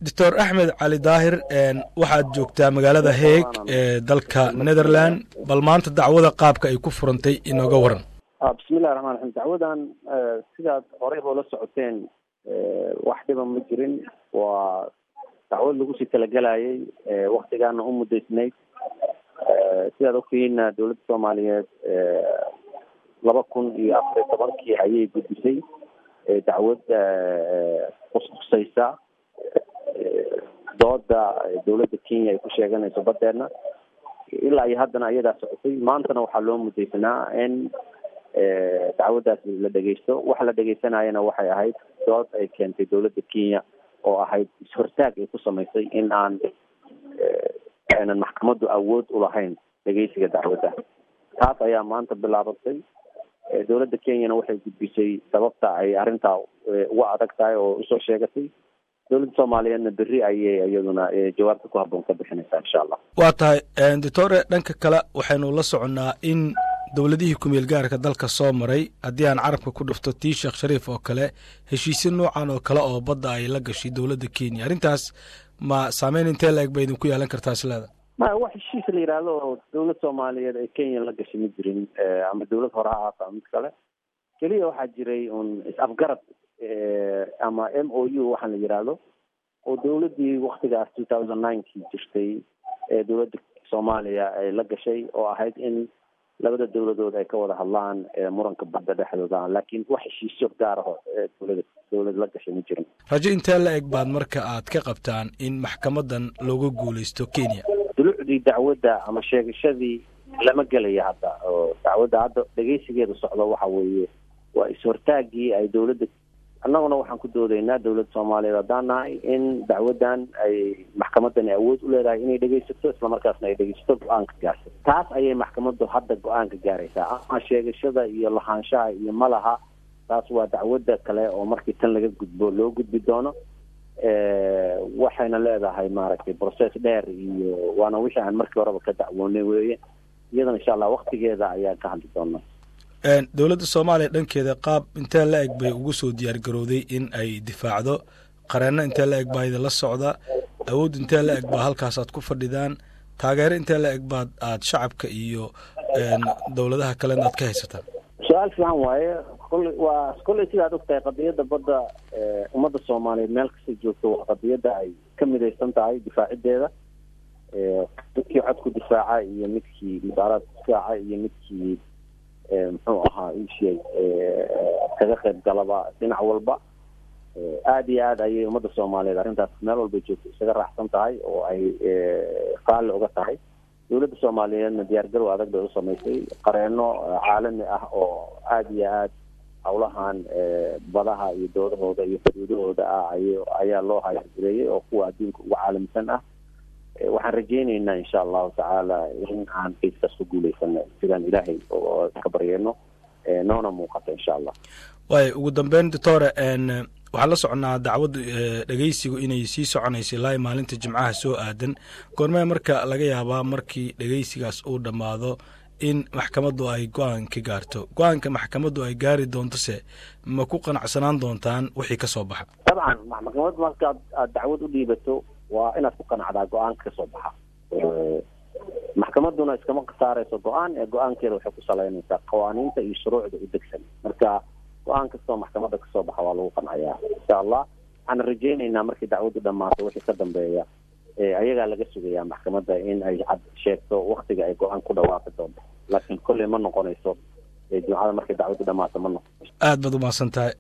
doctor axmed cali daahir waxaad joogtaa magaalada heeg ee dalka netherland bal maanta dacwada qaabka ay ku furantay inooga waran bismillahi raxmaan raxiim dacwadan sidaad horey hoola socoteen wax dhiba ma jirin waa dacwad lagu sii talagelayay waktigaana u muddaysnayd sidaad ogtihiinna dowladda soomaaliyeed laba kun iyo afar iyo tobankii ayay gudbisay dacwad khuskhusaysa dooda dowladda kenya ay ku sheeganayso badeena ilaa iyo haddana ayadaa socotay maantana waxaa loo mudaysanaa in dacwaddaas la dhegeysto waxa la dhegeysanayana waxay ahayd dood ay keentay dowladda kenya oo ahayd is-hortaag ay ku samaysay in aan aynan maxkamaddu awood ulahayn dhegeysiga dacwadda taas ayaa maanta bilaabatay dowladda kenyana waxay gudbisay sababta ay arrintaa uga adag tahay oo usoo sheegatay dowladda soomaaliyeedna berri ayay iyaduna jawaabta ku habboon ka bixinaysaa insha allah waa tahay doctore dhanka kale waxaynu la soconnaa in dowladihii kumeel gaarka dalka soo maray haddii aan carabka ku dhufto tii sheekh shariif oo kale heshiisyo noocan oo kale oo badda ay la gashay dowladda kenya arrintaas ma saameyn intee la eg ba idinku yeelan kartaa isleeda ma wax heshiis la yidhaahdo oo dowlad soomaaliyeed ay kenya la gashay ma jirin ama dowlad hore ha ahaato ama mid kale keliya waxaa jiray un is-afgarad ama m o u waxaan la yidhaahdo oo dowladdii waktigaas two thousand ninekii jirtay ee dowladda soomaaliya ay la gashay oo ahayd in labada dowladood ay ka wada hadlaan muranka badda dhexdooda laakiin wax heshiisyo gaaraho dowlada dowlad la gashay ma jirin rajo intee la eg baad marka aad ka qabtaan in maxkamadan looga guuleysto kenya dulucdii dacwadda ama sheegashadii lama gelaya hadda oo dacwadda hadda dhegeysigeeda socdo waxa weeye waa is-hortaagii ay dowladda annaguna waxaan ku doodaynaa dowladda soomaaliyeed haddaan nahay in dacwaddan ay maxkamadani awood u leedahay inay dhegeysato islamarkaasna ay dhegeysato go-aanka gaarsa taas ayay maxkamaddu hadda go-aanka gaaraysaa ama sheegashada iyo lahaanshaha iyo malaha taas waa dacwadda kale oo markii tan laga gudbo loo gudbi doono waxayna leedahay maaragtay process dheer iyo waana wixii aan markii horeba ka dacwoonay weeye iyadana insha allah waktigeeda ayaan ka hadli doonaa dowladda soomaaliya dhankeeda qaab intee la eg bay ugu soo diyaar garowday in ay difaacdo qareenno intee la eg baa idinla socda awood intee la eg baa halkaasaad ku fadhidaan taageero intee la eg baad aad shacabka iyo dowladaha kalena aad ka haysataan su-aal fiican waaye kolley waa kolley sidaad ogtahay qadiyadda badda ummadda soomaaliyeed meel kasta joogto waa qadiyadda ay ka midaysan tahay difaacideeda midkii cod ku difaaca iyo midkii mudaaraad difaaca iyo midkii muxuu ahaa ishey kaga qayb galaba dhinac walba aada iyo aad ayay ummadda soomaaliyeed arrintaas meel walbay joogto isaga raaxsan tahay oo ay raalli uga tahay dowladda soomaaliyeedna diyaargarow adag bay u samaysay qareeno caalami ah oo aada iyo aad howlahan badaha iyo doodahooda iyo xuduudahooda ah ay ayaa loo hayargareeyay oo kuwa adduunka uga caalamisan ah waxaan rajeyneynaa insha allahu tacaala in aan kayskaas ku guuleysano sidaan ilaahay ka baryeyno noona muuqata insha allah waay ugu dambeyn doctore waxaan la soconaa dacwadda dhegeysigu inay sii soconaysa ilaa maalinta jimcaha soo aadan goormee marka laga yaabaa markii dhegeysigaas uu dhammaado in maxkamaddu ay go-aan ka gaarto go-aanka maxkamaddu ay gaari doontose ma ku qanacsanaan doontaan wixii ka soo baxa dabcan maxkamad markaad aad dacwad u dhiibato waa inaad ku qanacdaa go-aanka kasoo baxa maxkamadduna iskama saarayso go-aan ee go-aankeeda waxay ku salaynaysaa qawaaniinta iyo shuruucda u degsan marka go-aan kastoo maxkamadda kasoo baxa waa lagu qancayaa insha allah waxaan rajeyneynaa markii dacwaddu dhammaato wixii ka dambeeya ayagaa laga sugayaa maxkamadda in ay cad sheegto waktiga ay go-aan ku dhawaaqi doonto laakiin kolley ma noqonayso jimcada markay dacwaddu dhammaato ma noqonayso aad baad umahadsan tahay